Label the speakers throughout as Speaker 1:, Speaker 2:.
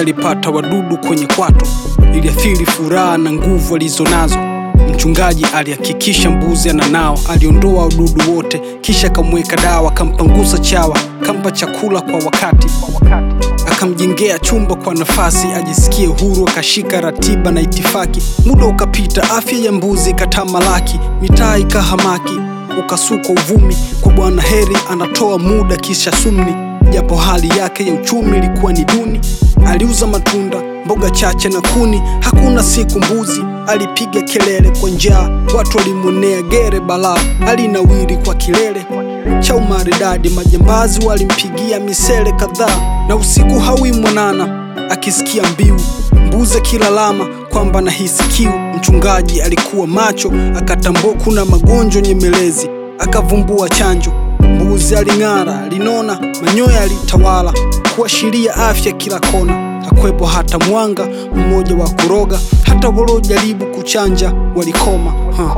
Speaker 1: alipata wadudu kwenye kwato, iliathiri furaha na nguvu alizonazo. Mchungaji alihakikisha mbuzi ananao, aliondoa wadudu wote, kisha akamweka dawa, akampangusa chawa, kampa chakula kwa wakati, akamjengea chumba kwa nafasi ajisikie huru, akashika ratiba na itifaki. Muda ukapita, afya ya mbuzi ikatamalaki, mitaa ikahamaki, ukasukwa uvumi kwa Bwana Heri anatoa muda kisha sumni, japo hali yake ya uchumi ilikuwa ni duni. Aliuza matunda, mboga chache na kuni. Hakuna siku mbuzi alipiga kelele kwa njaa, watu walimwonea gere balaa. Alinawiri kwa kilele cha umaridadi, majambazi walimpigia misele kadhaa, na usiku hawi mwanana akisikia mbiu mbuzi akilalama kwamba nahisi kiu. Mchungaji alikuwa macho, akatambua kuna magonjwa nyemelezi, akavumbua chanjo. Mbuzi aling'ara, alinona, manyoya alitawala kuashiria afya kila kona. Hakwepo hata mwanga mmoja wa kuroga, hata waliojaribu kuchanja walikoma. Ha.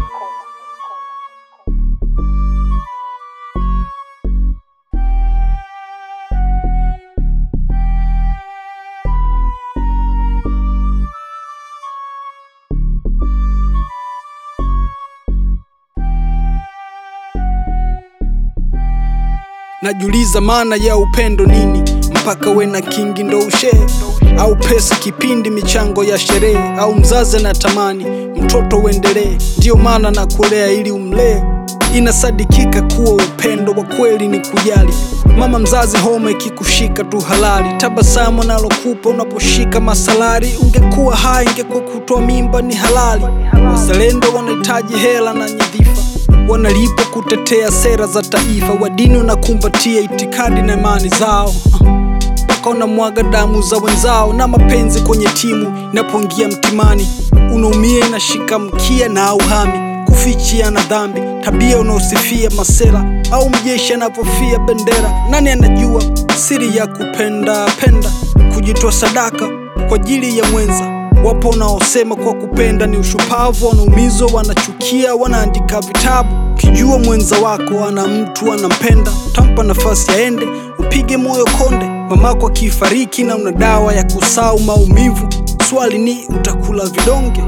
Speaker 1: Najiuliza maana ya upendo nini, mpaka we na kingi ndo ushee, au pesa kipindi michango ya sherehe, au mzazi anatamani mtoto uendelee, ndiyo maana na kulea ili umlee. Inasadikika kuwa upendo wa kweli ni kujali. Mama mzazi, homa ikikushika tu halali, tabasamu nalokupa unaposhika masalari. Ungekuwa hai, ingekuwa kutoa mimba ni halali. Wazalendo wanahitaji hela na nyadhifa wanalipa kutetea sera za taifa, wadini wanakumbatia itikadi na imani zao, mpaka wanamwaga damu za wenzao, na mapenzi kwenye timu inapoingia mtimani, unaumia inashika mkia na auhami kufichia na dhambi, tabia unaosifia masera au mjeshi anapofia bendera. Nani anajua siri ya kupenda penda, kujitoa sadaka kwa ajili ya mwenza Wapo wanaosema kwa kupenda ni ushupavu, wanaumizwa, wanachukia, wanaandika vitabu. Ukijua mwenza wako ana mtu anampenda, tampa nafasi aende, upige moyo konde. Mamako akifariki na una dawa ya kusau maumivu, swali ni utakula vidonge?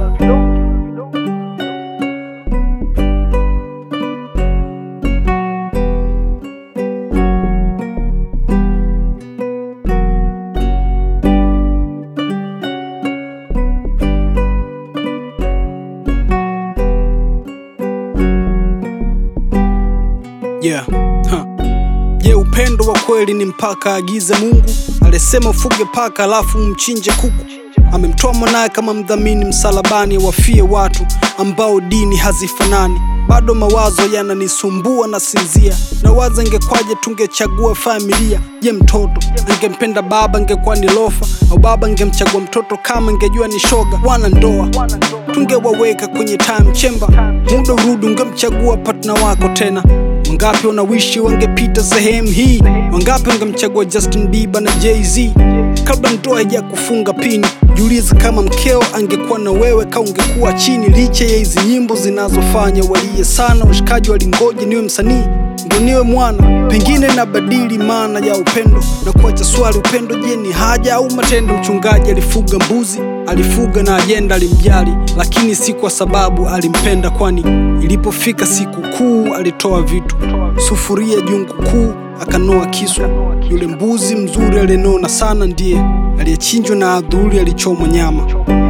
Speaker 1: Yeah. Huh. Je, upendo wa kweli ni mpaka agize Mungu? Alisema ufuge paka alafu mchinje kuku. Amemtoa mwanaye kama mdhamini msalabani, wafie watu ambao dini hazifanani. Bado mawazo yananisumbua na sinzia, na waza ingekwaje tungechagua familia. Je, mtoto angempenda baba ingekuwa ni lofa, au baba angemchagua mtoto kama ingejua ni shoga? Wana ndoa tungewaweka kwenye time chamber, muda urudi ungemchagua partner wako tena. Wangapi wanawishi wangepita sehemu hii? Wangapi wangemchagua Justin Bieber na Jay-Z kabla ndoa haija kufunga pini? Jiulize kama mkeo angekuwa na wewe, ka ungekuwa chini. Licha ya hizi nyimbo zinazofanya walie sana, washikaji walingoje niwe msanii ndo niwe mwana, pengine nabadili maana ya upendo na kuacha swali, upendo je, ni haja au matendo? Mchungaji alifuga mbuzi, alifuga na ajenda, alimjali, lakini si kwa sababu alimpenda, kwani ilipofika siku kuu alitoa vitu, sufuria, jungu kuu, akanoa kiswa. Yule mbuzi mzuri aliyenona sana ndiye aliyechinjwa na adhuri alichomwa nyama.